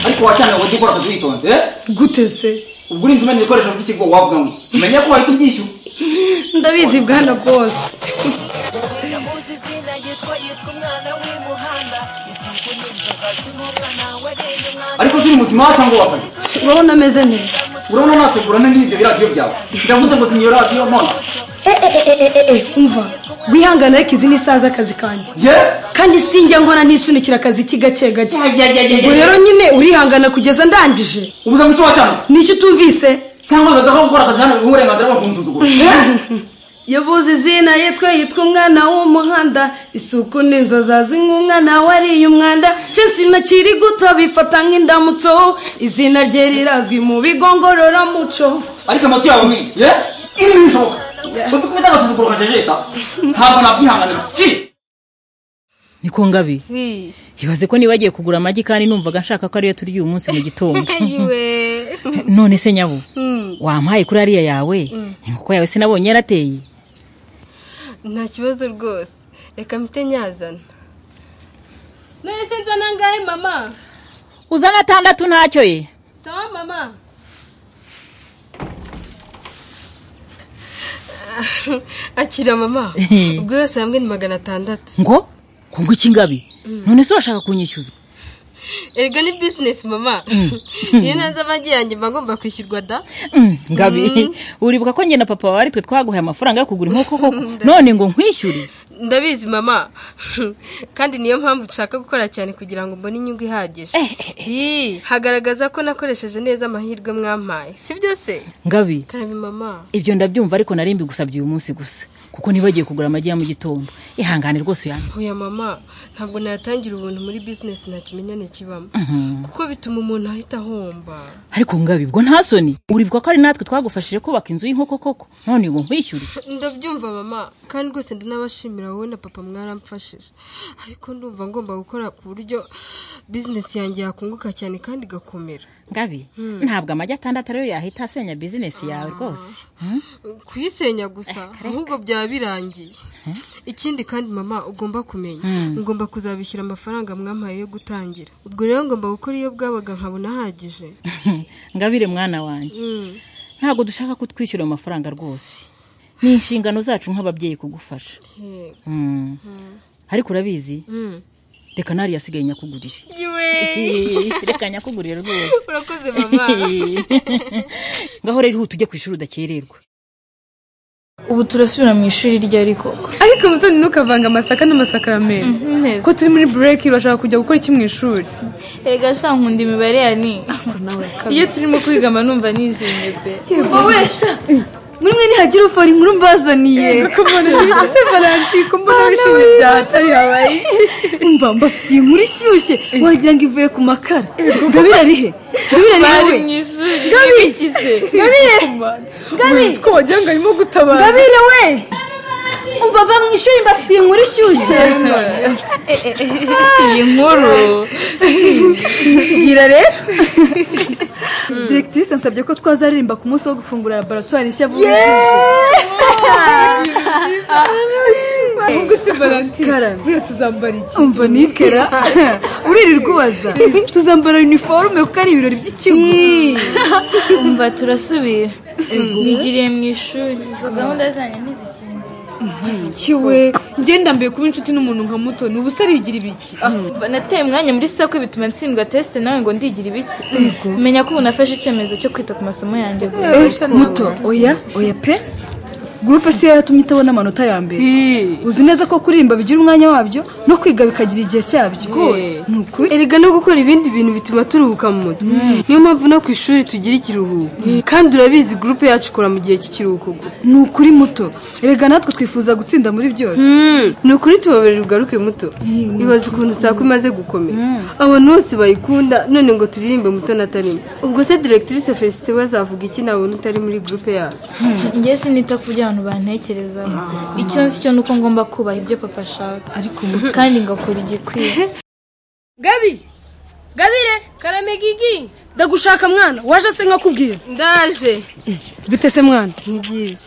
ariko wacana ngo ujye ukora akazi witonze gute se ubwo urinze umenya ibikoresho by'ikigo wavuga ngo iki umenya ko wahita ubyishyura ndabizi bwana bwose ndamuzi izina yitwa yitwa umwana w'imuhanda isuku n'inzozi azwi nk'umwana wareye umwana ariko ziri muzima wa cyangwa wasaze urabona ameze neza urabona nategura neza ibyo biradiyo byawe ndavuze ngo zimya iyo radiyo none umva wihangane ariko izi ni isaha z'akazi kanjye ye kandi sinjya nkora ntisunikira akazi iki gake gake ubwo rero nyine urihangana kugeza ndangije ubuze ngo icyo wacana nicyo utumvise cyangwa bibaza ko gukora akazi hano biha uburenganzira bwo kumusuzugura Eh? yabuze izina yitwa yitwa umwana w'umuhanda isuku n'inzozi azwi nk'umwana wariye umwanda cyose inakiri guto bifata nk'indamutso izina rye rirazwi mu bigo ngororamuco ariko amatwi yawe ni iki ye ibi ntibishoboka uzi ko ubita agasuzuguro ka jejeta ntabwo nabyihanganira si niko ngabi ibaze ko niba agiye kugura amagi kandi numvaga nshaka ko ariyo turya uyu munsi mu gitondo yiwe none se nyabo wampaye kuri ariya yawe inkoko yawe sinabonye yarateye nta kibazo rwose reka mpite nyazana none se nzana angahe mama uzana atandatu ntacyo ye sawa mama akira mama ubwo yose hamwe ni magana atandatu ngo ngo ngo iki ngabi none se urashaka kunyishyuza erega ni bizinesi mama iyo ntanze amagi yanjye mba ngomba kwishyurwa da Mm, ngabi uribuka ko njye na papa wawe ari twe twaguhaye amafaranga yo kugura inkoko koko none ngo nkwishyure ndabizi mama kandi niyo mpamvu nshaka gukora cyane kugira ngo mbone inyungu ihagije Hi, hagaragaza ko nakoresheje neza amahirwe mwampaye si byo se ngabi karabi mama ibyo ndabyumva ariko nari mbigusabye uyu munsi gusa kuko nibagiye kugura amagi ya mu gitondo ihangane rwose uyampe oya mama ntabwo nayatangira ubuntu muri bizinesi nta kimenyane kibamo kuko bituma umuntu ahita ahomba ariko ngabi ubwo nta soni uribuka ko ari natwe twagufashije kubaka inzu y'inkoko koko none ngo nkwishyure ndabyumva mama kandi rwose ndanabashimira wowe na papa mwaramfashije ariko ndumva ngomba gukora ku buryo bizinesi yanjye yakunguka cyane kandi igakomera ngabi ntabwo amagi atandatu ariyo yahita asenya bizinesi yawe rwose kuyisenya gusa ahubwo byaba birangiye ikindi kandi mama ugomba kumenya ngomba kuzabishyura amafaranga mwampaye yo gutangira ubwo rero ngomba gukora iyo bwabaga nkabona ahagije ngabire mwana wanjye Mm. ntabwo dushaka ko twishyura ayo mafaranga rwose ni inshingano zacu nk'ababyeyi kugufasha Yego. Mm. ariko urabizi Mm. reka nari yasigaye nyakugurire Yiwe. reka nyakugurire rwose urakoze mama ngaho rero ihute ujye ku ishuri udakererwa ubu turasubira mu ishuri ryari koko ariko mutoni ntukavanga amasaka n'amasakaramenyo ko turi muri bureki urashaka kujya gukora iki mu ishuri erega sha nkunda imibare ya ni iyo turimo kwigama numva nijimye pe wowe sha muri mwe ntihagire ufora inkuru mbazaniye kumubona ibiki se valanti kumubona wishimye cyane atari habaye mba mbafitiye inkuru ishyushye wagira ngo ivuye ku makara gabira rihe gabira rihe bari we mu ishuri n'ibikize uzi ko wagira ngo arimo gutabara gabira we umva va mu ishuri mbafitiye inkuru ishyushye iyi nkuru gira rero direkitisi nsabye ko twazaririmba ku munsi wo gufungura laboratwari nshya bumvise ahubwo se valanti Karame. buriya tuzambara iki umva nikera uririrwa ubaza tuzambara uniforume kuko ari ibirori by'ikigo umva turasubira nigiriye mu ishuri izo gahunda zanjye ntizikingiye kiwe ngenda mbiye kuba inshuti n'umuntu nka mutoni ubu se arigira ibiki Mva nateye umwanya muri sakwe bituma ntsindwa tesite nawe ngo ndigira ibiki menya ko ubu nafashe icyemezo cyo kwita ku masomo yanjye vuba muto oya oya pe gurupe siyo yatumye itabona amanota ya mbere uzi neza ko kuririmba bigira umwanya wabyo no kwiga bikagira igihe cyabyo ni ukuri erega no gukora ibindi bintu bituma turuhuka mu mutwe niyo mpamvu no ku ishuri tugira ikiruhuko kandi urabizi gurupe yacu ikora mu gihe cy'ikiruhuko gusa ni ukuri muto erega natwe twifuza gutsinda muri byose ni ukuri tubabarira ugaruke muto ibaza ukuntu sako imaze gukomera abantu bose bayikunda none ngo turirimbe muto natarimo ubwo se direkitrise felicite we azavuga iki nabona utari muri gurupe yacu njye sinita ku byo abantu bantekerezaho icyo nzi cyo ni uko ngomba kubaha ibyo papa ashaka ariko kandi ngakora igikwiye gabi gabire karame gigi ndagushaka mwana waje se nkakubwira ndaje bite se mwana ntibyiza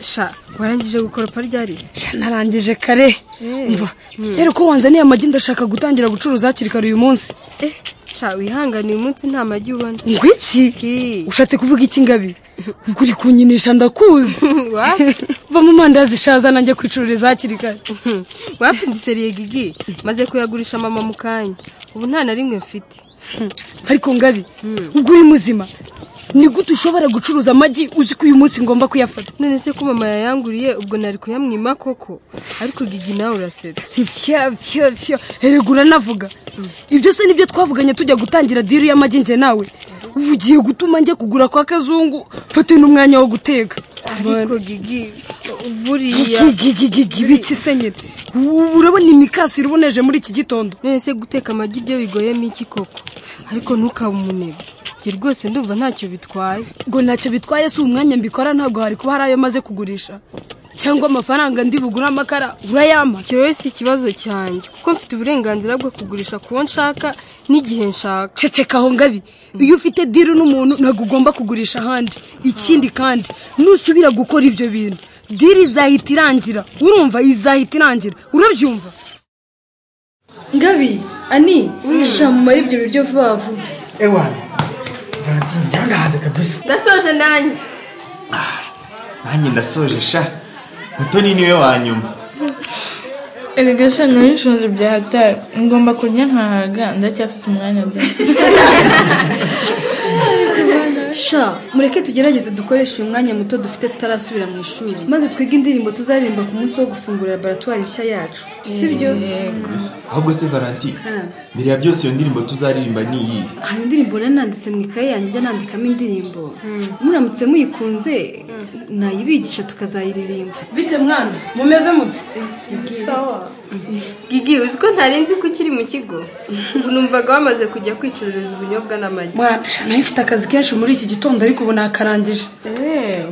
sha warangije gukoropa ryarize Sha, narangije kare mva kera uko wanzaniye amagi ndashaka gutangira gucuruza hakiri kare uyu munsi sha wihanganiye umunsi nta magi ubona ngo iki ushatse kuvuga iki ngabi ubwo uri kunyinisha ndakuzi wapi va mu mandazi ishaza nanjye kwicururiza hakiri kare wapi ndiseriye gigi maze kuyagurisha mama mu kanya ubu nta na rimwe mfite ariko ngabi ubwo uri muzima ni gute ushobora gucuruza amagi uzi ko uyu munsi ngomba kuyafata none se ko mama yayanguriye ubwo nari kuyamwima koko ariko gigi nawe urasetse fya fya fya erega uranavuga ibyo se nibyo twavuganye tujya gutangira diri y'amagi njye nawe ubu ugiye gutuma njya kugura kwa kazungu mfate n'umwanya wo guteka ariko gigi buriya gigigigigi biki se nyine Ubu urabona imikasi iriboneje muri iki gitondo none se guteka amagi byo bigoyemo iki koko ariko ntukabe umunebwe njye rwose ndumva ntacyo bitwaye ngo ntacyo bitwaye si umwanya mbikora ntabwo hari kuba hari ayo maze kugurisha cyangwa amafaranga ndi bugure amakara urayama icyo rero si ikibazo cyanjye kuko mfite uburenganzira bwo kugurisha ku wo nshaka n'igihe nshaka ceceka aho ngabi iyo ufite diri n'umuntu ntabwo ugomba kugurisha ahandi ikindi kandi nusubira gukora ibyo bintu diri izahita irangira urumva izahita irangira urabyumva ngabi ani wishamumara ibyo biryo vuba vuba ewana valentine njyawe ndahaze kabisa ndasoje nanjye nanjye ndasoje sha mutoni niwe wa nyuma erega sha nabishunze bya hatari ngomba kurya nkahaga ndacyafite umwanya bya sha mureke tugerageze dukoreshe uyu mwanya muto dufite tutarasubira mu ishuri maze twige indirimbo tuzaririmba ku munsi wo gufungura laboratwari nshya yacu sibyo ahubwo se valentine mbere ya byose iyo ndirimbo tuzaririmba ni iyi hari indirimbo nari nanditse mu ikaye yanjye njya nandikamo indirimbo muramutse muyikunze nayibigisha tukazayiririmba bite mwana mumeze mute gigi uzi ko ntarenze ko ukiri mu kigo ubu numvaga wamaze kujya kwicururiza ubunyobwa n'amagi mwana sha nayo ifite akazi kenshi muri iki gitondo ariko ubu nakarangije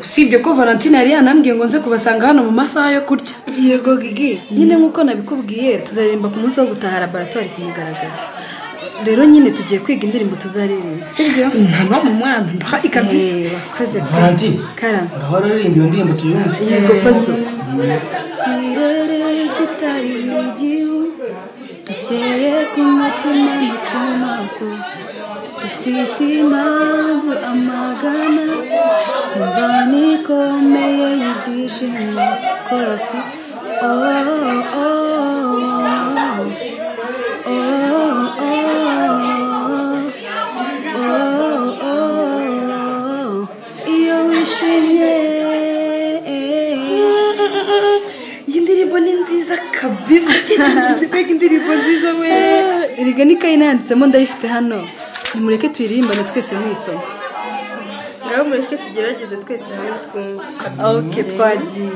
usibye ko valentine yari yanambwiye ngo nze kubasanga hano mu masaha yo kurya yego gigi nyine nk'uko nabikubwiye tuzaririmba ku munsi wo gutaha laboratwari ku mugaragaro rero nyine tugiye kwiga indirimbo tuzaririmba sibyo nta mpamvu mwana ndahaye kabisa Eh, wakoze valentine karama ngahora uririmba iyo ndirimbo tuyumve yego pazo ikirere kitari igihu dukeye ku mutima no ku maso dufite impamvu amagana imvano ikomeye y'ibyishimo korasi oh, oh, oh, oh, oh, oh, oh, oh, iyo wishimye iyi ndirimbo ni nziza kabisa twiga indirimbo nziza we erega n'ikayi nanditsemo ndayifite hano nimureke tuyiririmbane twese mwisoma ngaho mureke tugerageze twese hamwe twumva ok twagiye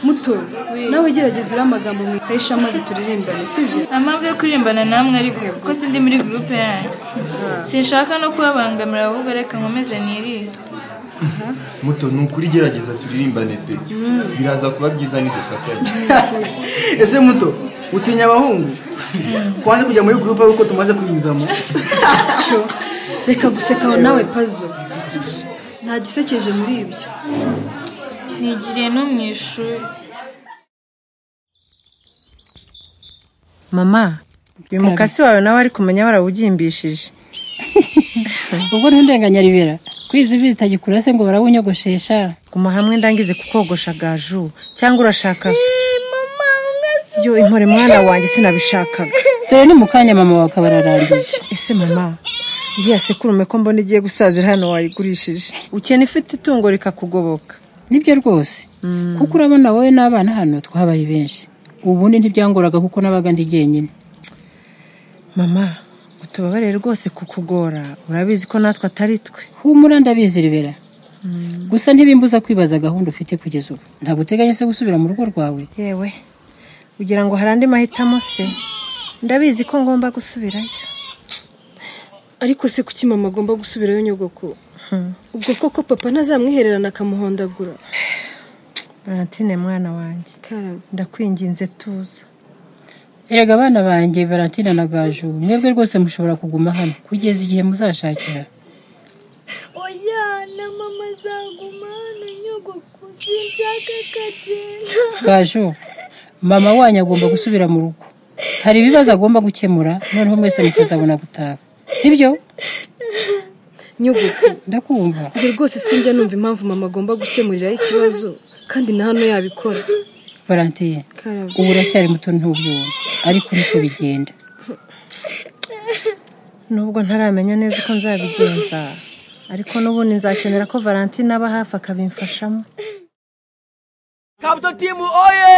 muto nawe gerageza uriya magambo mu ikayi shama zituririmba sibyo nta mpamvu yo kuririmbana namwe ariko kuko sindi muri gurupe yanyu sinshaka no kubabangamira ahubwo reka nkomeze nirize muto ni ukuri gerageza turirimbane pe biraza kuba byiza nidufatanye ese muto utinya abahungu kwanze kujya muri gurupe kuko tumaze kuyizamo cyo reka guseka aho nawe pazo nta gisekeje muri ibyo nigiriye no mu ishuri mama uyu mukasi wawe nawe ari kumenya barawugimbishije ubwo ntundenganya ribera kwizi bitagikura se ngo barawunyogoshesha guma hamwe ndangize kukogosha gaju cyangwa urashaka yo intore mwana wanjye sinabishakaga dore ni mu kanya mama wawe akaba ararangije ese mama iriya sekurume ko mbona igiye gusazira hano wayigurishije ukena ifite itungo rikakugoboka nibyo rwose kuko urabona wowe n'abana hano twabaye benshi ubundi ntibyangoraga kuko nabaga ndi jyenyine mama utubabare rwose kukugora urabizi ko natwe atari twe humura ndabizi ribera gusa ntibimbuza kwibaza gahunda ufite kugeza ubu ntabwo uteganya se gusubira mu rugo rwawe yewe ugira ngo hari andi mahitamo se ndabizi ko ngomba gusubirayo ariko se kuki mama agomba gusubirayo nyogoko ubwo koko papa ntazamwihererana akamuhondagura Valentine mwana wanjye ndakwinginze tuza erega abana banjye Valentine na Gaju mwebwe rwose mushobora kuguma hano kugeza igihe muzashakira oya na mama azaguma hano nyogoko sinshaka kagenda Gaju mama wanyu agomba gusubira mu rugo hari ibibazo agomba gukemura noneho mwese mukazabona gutaha sibyo nyogoko ndakumva njye rwose sinjya numva impamvu mama agomba gukemuriraho ikibazo kandi na hano yabikora Valentine Karame. ubu uracyari muto ntubyumva ariko niko bigenda nubwo ntaramenya neza uko nzabigenza ariko n'ubundi nzakenera ko valentine aba hafi akabimfashamo kabuto timu oye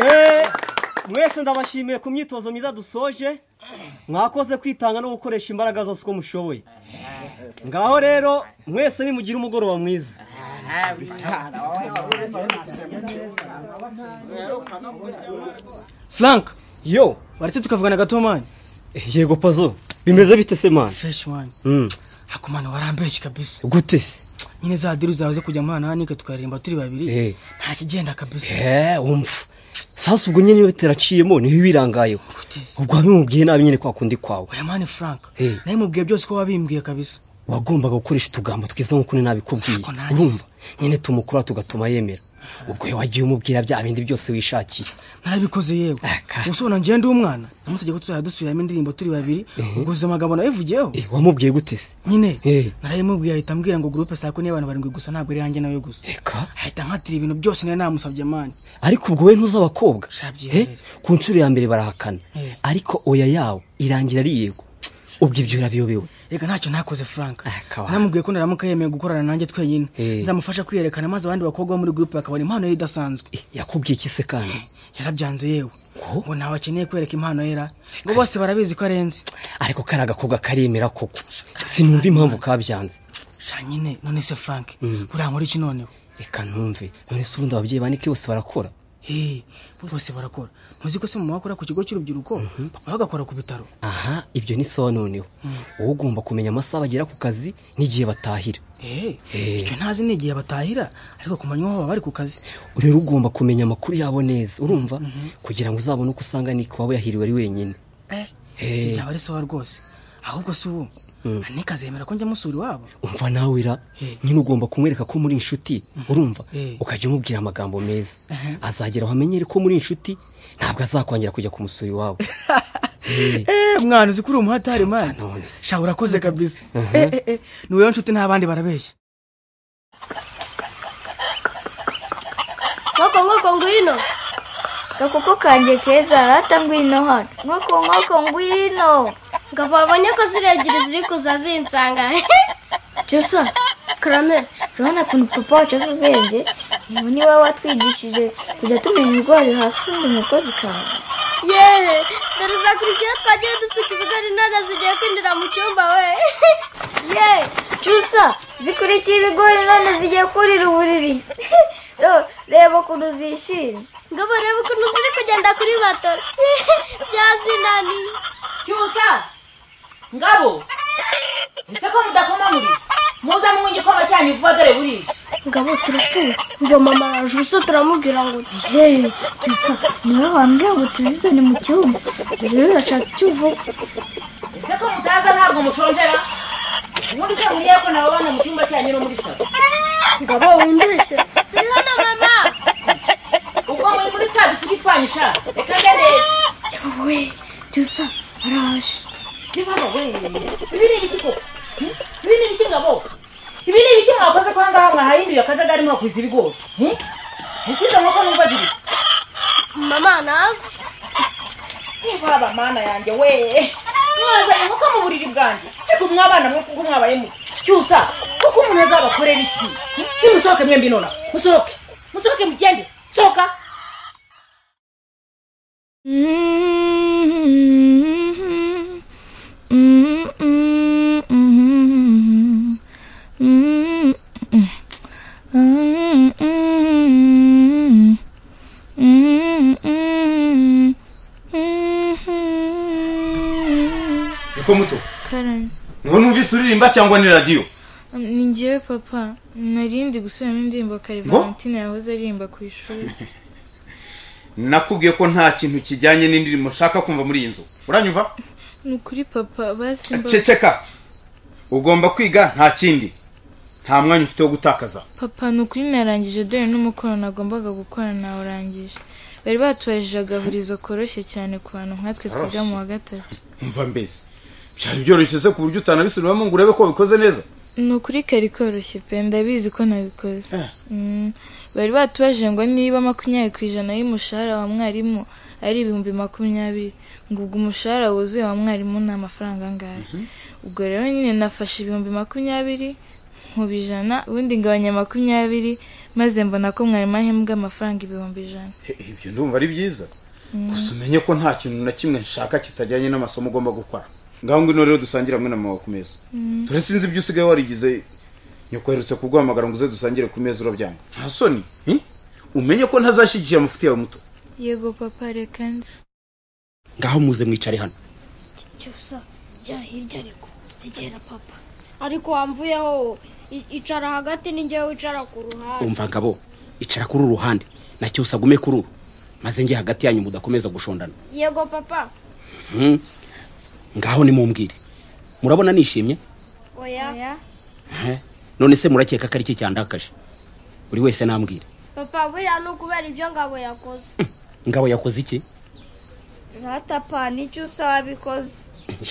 Eh, mwese ndabashimiye ku myitozo myiza dusoje mwakoze kwitanga no gukoresha imbaraga zose uko mushoboye ngaho rero mwese nimugire umugoroba mwiza frank yo waretse tukavugana gato mani yego pazo bimeze bite se mani fresh wani Mm, ako mani warambeshye kabisa gute se nyine za diru zawe zo kujya muhanahanike tukaririmba turi babiri nta kigenda kabisa Eh, wumva sasa ubwo nyine iyo teraciyemo niho ibirangayeho ubwo wabimubwiye nabi nyine kwa kundi kwawe oya mani frank Eh, nawe mubwiye byose ko wabimbwiye kabisa wagombaga gukoresha utugambo twiza nk'uko nabikubwiye urumva nyine tumukura tugatuma yemera ubwo we wagiye umubwira bya bindi byose wishakiye narabikoze yewe ubusobona njyewe ndi umwana namusabye ko tuzajya dusubiramo indirimbo turi babiri ubwo ubuzima bwabo nabivugiyeho wamubwiye gute se nyine Eh. narayimubwiye ahita ambwira ngo gurupe saa kumi y'abantu barindwi gusa ntabwo ari yanjye nawe gusa reka ahita nkatira ibintu byose nari namusabye mani ariko ubwo we ntuzi abakobwa Shabyihorere. Eh, ku nshuro ya mbere barahakana Eh. ariko oya yawe irangira ari yego ubwo ibyo urabiyobewe reka ntacyo ntakoze frank kawa. namubwiye ko naramuka yemeye gukorana nanjye twenyine Eh. nzamufasha kwiyerekana maze abandi bakobwa bo muri gurupe bakabona impano ye idasanzwe yakubwiye iki se kandi yarabyanze yewe ngo ntawe akeneye kwereka impano yera ngo bose barabizi ko arenze ariko kari agakobwa karemera koko sinumva impamvu kabyanze sha nyine none se frank Mm. urankora iki noneho reka numve none se ubundi ababyeyi banike bose barakora Hey, bose barakora muzi ko se mama wakora ku kigo cy'urubyiruko papa bagakora ku bitaro aha ibyo ni sawa noneho wowe ugomba kumenya amasaha bagera ku kazi n'igihe batahira Eh, Eh. icyo ntazi ni igihe batahira ariko ku manywa baba bari ku kazi rero ugomba kumenya amakuru yabo neza urumva kugira ngo uzabone uko usanga nike waba yahiriwe ari wenyine Eh, Eh. ibyo byaba ari sawa rwose ahubwo se ubu Mm. anika azemera ko njya musura iwabo umva nawe ira Eh. nyine ugomba kumwereka ko muri inshuti urumva Eh. ukajya umubwira amagambo meza Aha. azagera aho amenyere ko muri inshuti ntabwo azakongera kujya kumusura iwabo Eh, mwana uzi ko uri umuhatari mani sha urakoze kabisa Mhm. Eh, eh, eh, ni wowe nshuti n'abandi barabeshya nkoko nkoko ngwino gakoko kanjye keza rata ngwino hano nkoko nkoko ngwino ngabo babonye ko ziri ebyiri ziri kuza zinsanga cyusa karame urabona ukuntu papa wacu azi ubwenge ubu ni wowe watwigishije kujya tumenya ibigori hasi ubundi inkoko zikaza yewe dore uzakurikiyeho twagiye dusuka ibigori none zigiye kwinjira mu cyumba we ye cyusa zikurikiye ibigori none zigiye kurira uburiri Yo, reba ukuntu zishimye ngabo reba ukuntu ziri kugenda kuri matora byazinaniye cyusa ngabo ese ko mudakomanurije muze munywe igikoma cyanyu vuba dore burije ngabo turapfuye umva mama araje ubuso turamubwira ngo yewe cyusa niwe wambwira ngo tuzizane mu cyumba rero urashaka icyo uvuga ese ko mutaza ntabwo mushonjera ubundi se muriye ko nabo bana mu cyumba cyanyu no muri salo ngabo wimbeshye turi hano mama ubwo muri muri twa dusugi twanyu sha reka ngende yowe cyusa araje ntibaba we ibi ni ibiki koko Hmm? ibi ni ibiki ngabo ibi ni ibiki mwakoze ko ahangaha mwahahinduye akajagari mwakwiza ibigori Hmm? ese izo nkoko numva ziri mama nazo baba mana yanjye we mwazanye nkoko mu buriri bwanjye ariko mwabana mwe kuko mwabaye muto cyusa kuko umuntu azabakorera iki Hmm? nimusohoke mwembi nonaha musohoke musohoke mugende sohoka Mm-hmm. uko muto karame niho numvise uririmba cyangwa ni radiyo ni ngewe papa nari ndi gusubiramo indirimbo kare Ngo? valentine yahoze aririmba ku ishuri nakubwiye ko nta kintu kijyanye n'indirimbo nshaka kumva muri iyi nzu uranyumva ni ukuri papa basimba ceceka ugomba kwiga nta kindi nta mwanya ufite wo gutakaza papa ni ukuri narangije dore n'umukoro nagombaga gukora nawurangije bari batubajije agahurizo koroshye cyane ku bantu nkatwe twiga mu wa gatatu umva mbese byari byoroshye ku buryo utanabisubiramo ngo urebe ko wabikoze neza ni ukuri kari koroshye pe ndabizi ko nabikoze Mm, bari batubajije ngo niba makumyabiri ku ijana y'umushahara wa mwarimu ari ibihumbi makumyabiri ngo ubwo umushahara wuzuye wa mwarimu ni amafaranga angahe ubwo rero nyine nafashe ibihumbi makumyabiri nkuba ijana ubundi ngabanya makumyabiri maze mbona ko mwarimu ahembwa amafaranga ibihumbi ijana ibyo ndumva ari byiza Mm. gusa umenye ko nta kintu na kimwe nshaka kitajyanye n'amasomo ugomba gukora ngaho ngwino rero dusangire hamwe na mama ku meza Mm. dore sinzi ibyo usigaye warigize nyoko aherutse kuguhamagara ngo uze dusangire ku meza urabyanga nta soni hi? umenye ko ntazashyigikiye amafuti yawe muto yego papa reka nze ngaho muze mwicare hano cyusa jya hirya ariko egera papa ariko wamvuyeho i- icara hagati n'ingewe wicara ku ruhande umva ngabo icara kuri uru ruhande na cyose agume kuri uru maze njye hagati yanyu mudakomeza gushondana yego papa Hmm. ngaho nimumbwire murabona nishimye oya Ehe. none se murakeka ko ari iki cyandakaje buri wese nambwire papa buriya ni ukubera ibyo ngabo yakoze ngabo yakoze iki ratapa n'icyusa wabikoze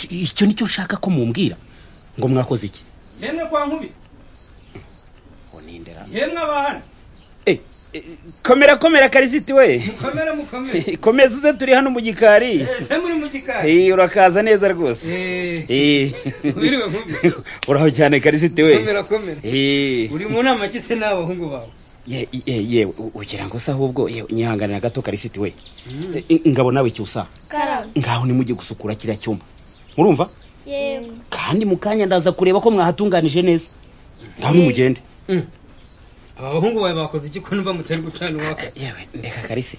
icyo nicyo nshaka ko mumbwira ngo mwakoze iki yemwe kwa nkubi nindera yemwe abantu komera komera karisiti we mukomere mukomere komeza uze turi hano mu gikari ese muri mu gikari Eh, urakaza neza rwose Eh. wiriwe nkubi uraho cyane karisiti we komera komera Eh. uri mu nama ki se nawe bahungu bawe ye ye- ye u- ugira ngo se ahubwo ye, nyihangane na gato karisiti we Eh, ngabo nawe cyusa karame ngaho nimujye gusukura kiriya cyumba murumva yego kandi mu kanya ndaza kureba ko mwahatunganije neza ngaho nimugende aba bahungu bawe bakoze iki ko numva mutari gucana uwaka yewe ndeka karise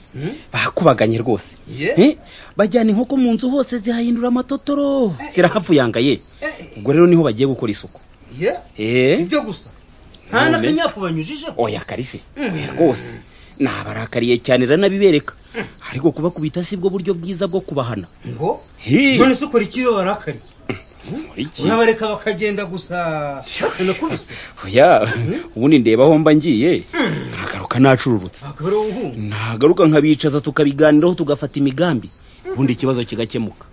bakubaganye rwose Ye. Eh, bajyana inkoko mu nzu hose zihahindura amatotoro zirahapfuyangaye ubwo rero niho bagiye gukora isuku ye ibyo gusa nta n'akanyafu banyujijeho oya karise Mm. oya rwose nabarakariye cyane ranabibereka ariko kubakubita si bwo buryo bwiza bwo kubahana ngo Hi. none se ukora iki iyo barakariye iki? urabareka bakagenda gusa batanakubiswe oya ubundi ndeba aho mba ngiye nkagaruka nacururutse ntabwo ari wowe nagaruka nkabicaza tukabiganiraho tugafata imigambi ubundi ikibazo kigakemuka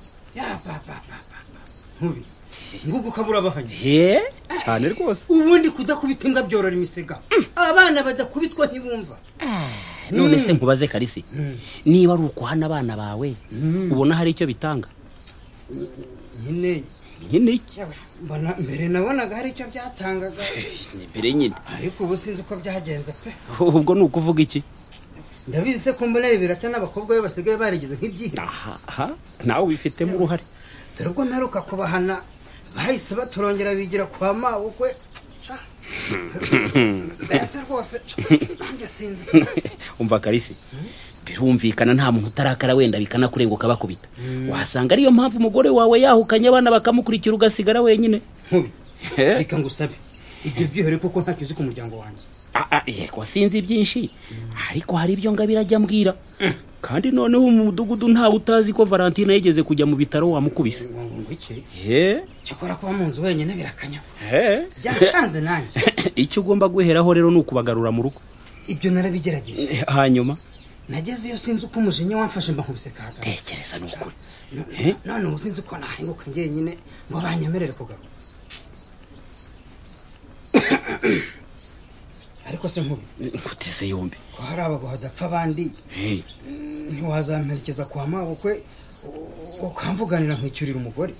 nkubi ngubu ukaba urabahanya he cyane rwose ubundi kudakubita imbwa byorora imisega abana badakubitwa ntibumva none se nkubaze karisi niba ari ukuhana abana bawe ubona hari icyo bitanga nyine nyine iki mbona mbere nabonaga hari icyo byatangaga mbere nyine ariko ubu sinzi uko byagenze pe ubwo ni ukuvuga iki ndabizi se ko mbona rebirata n'abakobwa be basigaye barigize nk'ibyihe aha nawe ubifitemo uruhare dore ubwo mperuka kubahana bahise baturongera bigira kwa mabukwe mbese rwose nanjye sinzi umva karisi birumvikana nta muntu utarakara wenda bikanakurenguka bakubita wasanga ariyo mpamvu umugore wawe yahukanye abana bakamukurikira ugasigara wenyine nkubi reka ngusabe ibyo byihore kuko ntacyo uzi ku muryango wanjye yego sinzi byinshi ariko hari ibyo ngabira ajya ambwira kandi noneho mu mudugudu ntawe utazi ko valentina yigeze kujya mu bitaro wamukubise iki he cyakora kuba mu nzu wenyine birakanya he byacanze nanjye icyo ugomba guheraho rero ni ukubagarura mu rugo ibyo narabigerageje hanyuma nageze iyo sinzi uko umujinya wamfashe mba nkubise kaga tekereza ni ukuri none ubu sinzi ko nahinguka njyenyine ngo banyemerere kugaruka ariko se nkubi nkuteze yombi ko hari abagabo badapfa abandi Hey, ntiwazamperekeza kwa mabukwe u- ukamvuganira nkwicyurira umugore